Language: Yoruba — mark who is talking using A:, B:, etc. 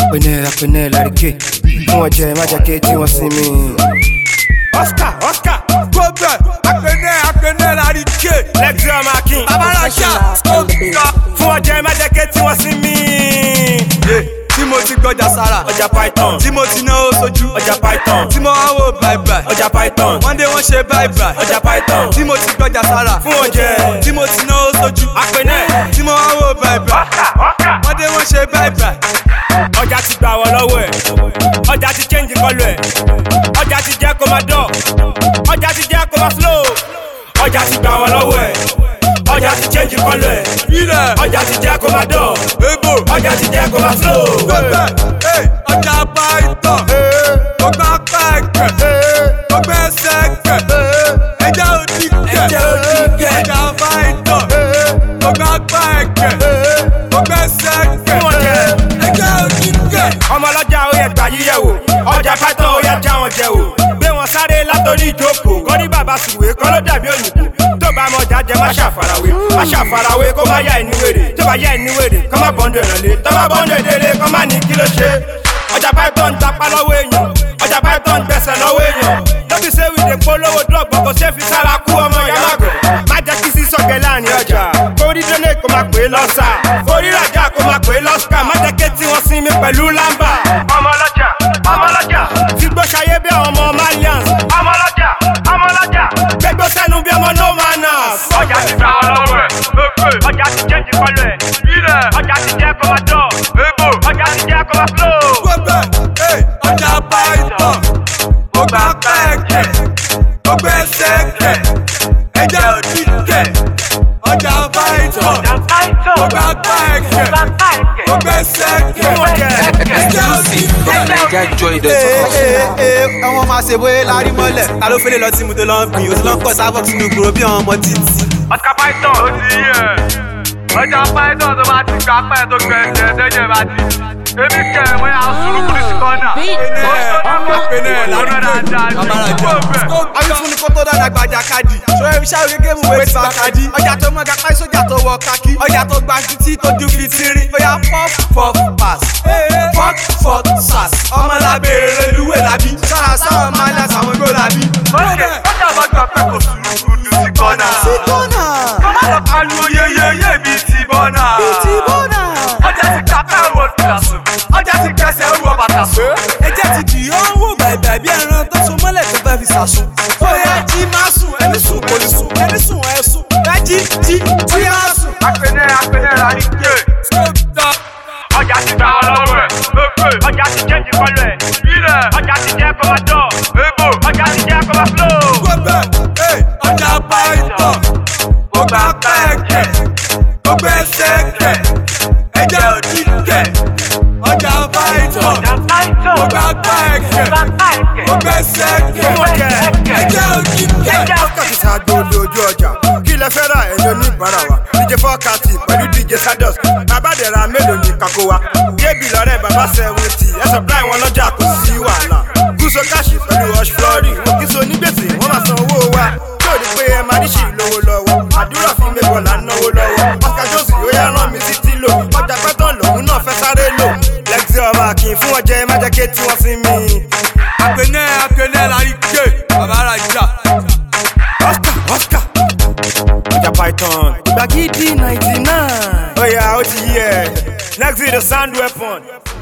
A: apẹnẹ apẹnẹ larike fún wọn jẹ má jẹ ké tí wọn sinmi.
B: oscar oscar gbogbo apẹnẹ apẹnẹ larike lẹgbẹ ọmọ akin babalọjà fún wọn jẹ má jẹ ké tí wọn sinmi. tí mo ti gbọjà sára
A: ọjà python
B: tí mo ti náwó sójú
A: ọjà python
B: tí mo wá wò bàìbàì
A: ọjà python
B: wọ́n dé wọ́n ṣe bàìbàì
A: ọjà python
B: tí mo ti gbọjà sára
A: fún wọn jẹ
B: tí mo ti náwó sójú
A: apẹnẹ
B: tí mo wá wò bàìbàì wọ́n dé wọ́n ṣe bàìbàì.
A: ọjà ti gbà wọ lọ́wọ́ ẹ̀ ọjà ti change kọlu ẹ̀ ọjà ti jẹ́ kó máa dọ̀ ọjà ti jẹ́ kó máa slow ọjà ti gbà wọ lọ́wọ́ ẹ̀ ọjà ti change kọlu ẹ̀
B: ilẹ̀
A: ọjà ti jẹ́ kó máa dọ̀
B: ebo
A: ọjà ti jẹ́ kó máa slow.
B: gbẹgbẹ ọjà python ọgbà pẹkẹ ọgbẹ sẹkẹ ẹjẹ òdìkẹ
A: Ẹja òdìkẹ.
B: ọjà python ọgbà pẹkẹ ọgbẹ sẹkẹ
A: Fún wọn jẹ.
B: ẹjẹ òdìkẹ.
A: ọmọ ọlọ́jà ó yẹ gbà yíyẹ wò ọjà python ó yẹ já wọn jẹ wò gbé wọn sáré látòrí ìjókòó kọ́ ní bàbá sùwé kọ́ ló dàbí òyìnbó tó bá mọ ọjà jẹ má ṣàfarawé má ṣàfarawé kó má yá ẹni wèrè tó bá yá ẹni wèrè kọ́ má bọ́ndù ìrànlẹ́ tó bá bọ́ndù ìdílé kọ́ má ní kí ló ṣe ọjà python tapá lọ́wọ́ èèyàn ọjà python gbẹ̀sẹ̀ lọ́wọ́ èèyàn lóbi sẹ́wì lè polówó dọ́gbọ̀n kò ṣe fi sára kú ọmọ ìyá màgò má jẹ́ kí sísọ̀gẹ̀ láàrin ọjà kórí délé kó má pè é lọ́sà kórí rajà kó má pè é lọ́sà má jẹ́ kí tí wọ́n sinmi pẹ̀lú lámbà. ọmọ ọlọ́jà ọmọ ọlọ́jà fi gbó ṣayé bí àwọn ọmọ malians. ọmọ ọlọ́jà ọmọ ọlọ́jà gbégbó sẹ́nu bí ọmọ no manners. ọjà ti gbà wọn lọ́wọ́ ẹ̀ ọjà ti jẹ́ ìjìkọlù ẹ̀ ọjà ti jẹ́ kó máa dọ̀ ọjà ti jẹ́ kó máa flow.
B: gbẹgbẹ ọjà python ọgbà pẹkẹ ọgbẹ sẹkẹ ẹjẹ òdìkẹ ọjà python ọgbà pẹkẹ ọgbẹ sẹkẹ ẹjẹ òdìkẹ.
C: ẹwọn máa ṣe bóyá lárí mọ́lẹ̀ ta ló fẹ́lẹ̀ lọ tí mo tó lọ ń gbìn o ti lọ ń pọ̀ sábọ̀ sínú gbòòrò bí àwọn ọmọ títì.
D: ọjà python ó ti yí ẹ ọjà python tó bá ti gbà pẹ́ tó gbẹ ẹsẹ̀ ẹ̀dẹ́jẹ̀ bá ti èmi kẹ ẹ̀ wọ́n yà sùúrù kúrú sí kọ́nà.
B: apẹnẹ larike babalọjà
C: akíntúni kó tó dára gbajà kadì ṣọ iṣẹ́ ògégé mu wé ti bàkàdì ọjà tó mọ gapá sójà tó wọ kakí ọjà tó gba títí tó ju fitiri bóyá pop pop pass pop pop sas ọmọ lábẹ́rẹ́ reluwé làbí sára sáwọn máìlá sàwọn igbó làbí.
D: ọjà bá gbà pẹ́ kò sùúrù kúrú sí kọ́nà.
C: bọ́nà
D: kọ́má lọ pariwo yeyeye bíi ti bọ́nà.
C: ti bọ́nà.
D: ọjà ti gbà pẹ́ wo tìlà sùn ọjà ti kẹsẹ̀ wo bàtà sùn.
C: ẹjẹ ti dì ó ń wò bàìbà bí ẹran tó so mọ́lẹ̀ tó fẹ́ fi sàsùn. bóyá jí máa sùn ẹni sùn kò ní sùn ẹni sùn ẹ sùn ẹ jí jí jí máa sùn.
D: apẹnẹ apẹnẹ la ní ké. ọjà ti gbà wọn lọ́wọ́ ẹ̀ ọjà ti jẹ́ ìjìkọlù ẹ̀ ọjà ti jẹ́ kó máa dọ̀ ọjà ti jẹ́ kó máa flow.
B: gbẹgbẹ ọjà python ọgbà pẹkẹ ọgbẹ sẹkẹ ẹjẹ òdìkẹ ọjà python ọgbà pẹkẹ ọgbẹ sẹkẹ ẹjẹ òdìkẹ.
A: wákàtí sáájú lójú ọjà kí lẹ fẹ́ ra ẹ̀yọ́ oníbàárà wa dj fọ́ọ̀kàtì pẹ̀lú dj sados bàbá dẹ̀ra mélòó ní kakó wa kébì lọ́rẹ́ bàbá sẹ́wọ́ntì ẹ̀ supply wọn lọ́jà kò sí wàhálà gúúsọ káàṣì pẹ̀lú hush flori òkìsọ onígbèsè wọ́n máa san owó wa tí ò ní pé ẹ máa ríṣì lówó lọ́wọ́ àdúrà fún mi bọ̀ là ń náwó lọ́wọ́ oscar jones yóò yá rán mi sí tílò ọjà pẹ́tàn lòun náà fẹ́ sáré lò lexi ọmọ akin fún ọjẹ́ má jẹ́ ké tí wọ́n sí mi.
B: apẹnẹ apẹnẹ larike babalọjà.
A: Oscar, Oscar. Ọjà Python. Gbàgídí ninety nine. Ó yá, ó ti yí ẹ̀. Next week the sound weapon.